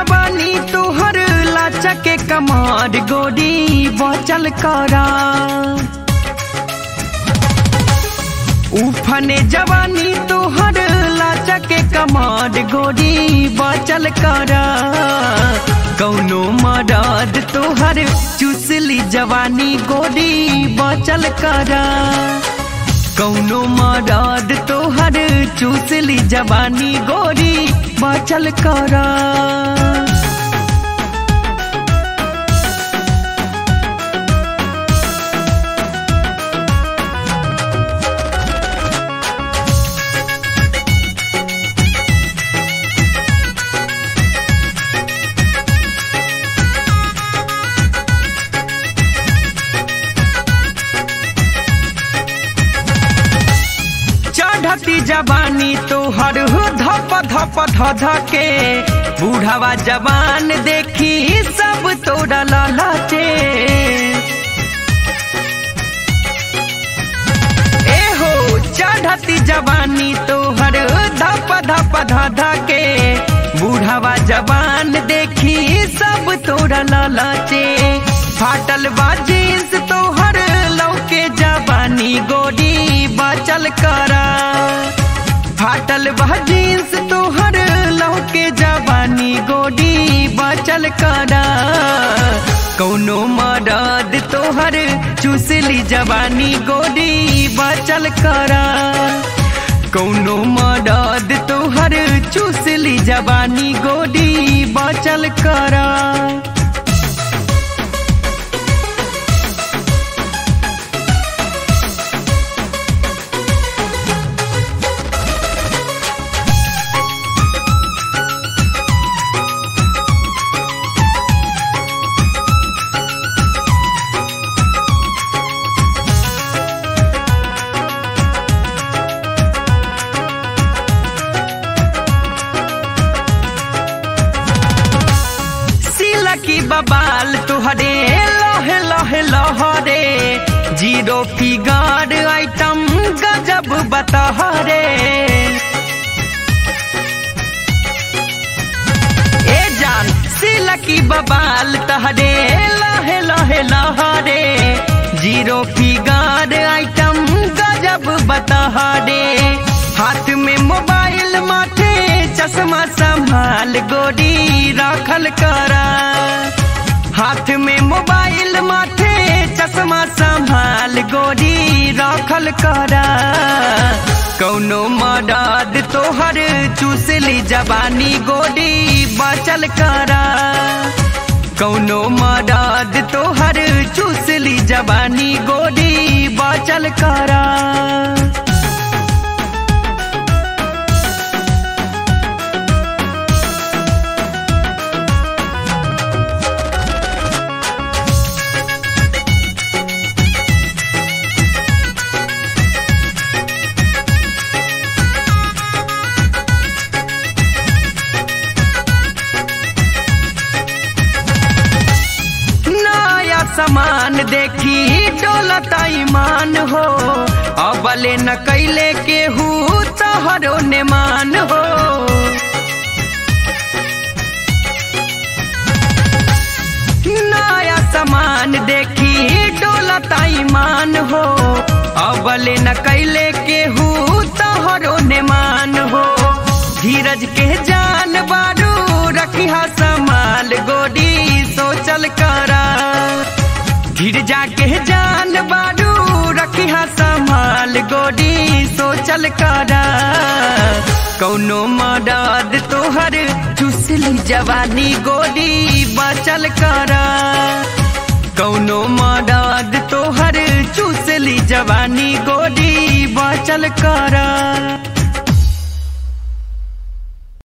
जवानी तोहर लाचा के कमार गोरी बचल करा उफने जवानी तोहर लाचा के कमार गोरी बचल करा कौनो मदद तोहर चुसली जवानी गोरी बचल करा कौनो मदद तोहर चूसली जवानी गोरी बचल करा चढ़ती जवानी तोहर हो धप धप ध के बूढ़ावा जवान देखी सब तोरा ललचे ए हो चढ़ती जवानी तोहर धप धप ध के बूढ़ावा जवान देखी सब तोरा ललचे फाटल बा जींस तोहर लौके जवानी गोरी बचल करा फाटल बा जींस तोहर लौके जवानी गोरी बचल करा कौनो मदद तोहर चूसली जवानी गोरी बचल करा कौनो मदद तोहर चूसली जवानी गोरी बचल करा की बबाल तुहरे लहे लहे लहरे जीरो फिगर आइटम गजब बतहरे ए जान सिलकी बबाल तहरे लहे लहे लहरे जीरो फिगर आइटम गजब बतहरे हाथ में मोबाइल माथे चश्मा संभाल गोरी रखल करा हाथ में मोबाइल माथे चश्मा संभाल गोरी रखल करा कौनो मदद तोहर चूसली जवानी गोरी बचल करा कौनो मदद तोहर चूसली जवानी गोरी बचल करा समान देखी डोलता ईमान हो अबले न कैले केहू तहरो ने मान हो नया समान देखी डोलता ईमान हो अबले न कैले केहू तहरो ने मान हो धीरज के जान बारू रखिया समाल गोरी सोचल करा गिर जाके जान बारू रखिया संभाल गोरी सोचल करा कौनो मदद तोहर चुसली जवानी गोरी बचल करा कौनो मदद तोहर चुसली जवानी गोरी बचल करा